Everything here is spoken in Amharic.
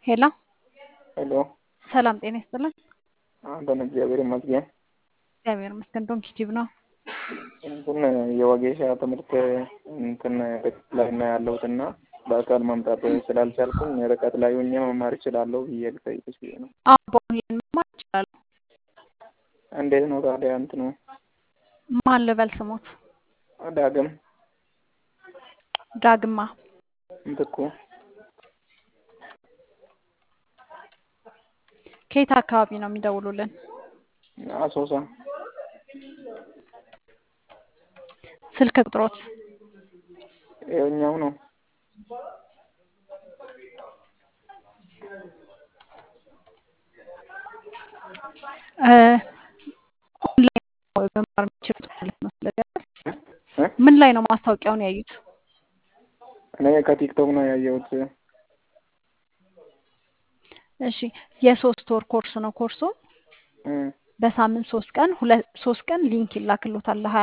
ሄሎ ሄሎ ሰላም ጤና ይስጥልን። አለን እግዚአብሔር ይመስገን። እግዚአብሔር ይመስገን። ዶንኪ ቲዩብ ነው። እንትን የወጌሻ ትምህርት እንትን ርቀት ላይ ነው ያለሁት እና በአካል መምጣት ስላልቻልኩኝ ርቀት ላይ ሆኜ መማር እችላለሁ ብዬ ልጠይቅሽ ብዬ ነው። አዎ በኦንላይን መማር ይችላሉ። እንዴት ነው ታዲያ እንትኑ ማን ልበል ስሞት? ዳግም ዳግማ ምትኩ ከየት አካባቢ ነው የሚደውሉልን? አሶሳ ስልክ ቁጥሮት? ይኸኛው ነው። ኦንላይን መማር የሚችሉት ማለት ነው። ስለዚህ ምን ላይ ነው ማስታወቂያውን ያዩት? እኔ ከቲክቶክ ነው ያየሁት። እሺ የሶስት ወር ኮርስ ነው ኮርሱ። በሳምንት ሶስት ቀን ሁለት ሶስት ቀን ሊንክ ይላክሎታል ለሀያ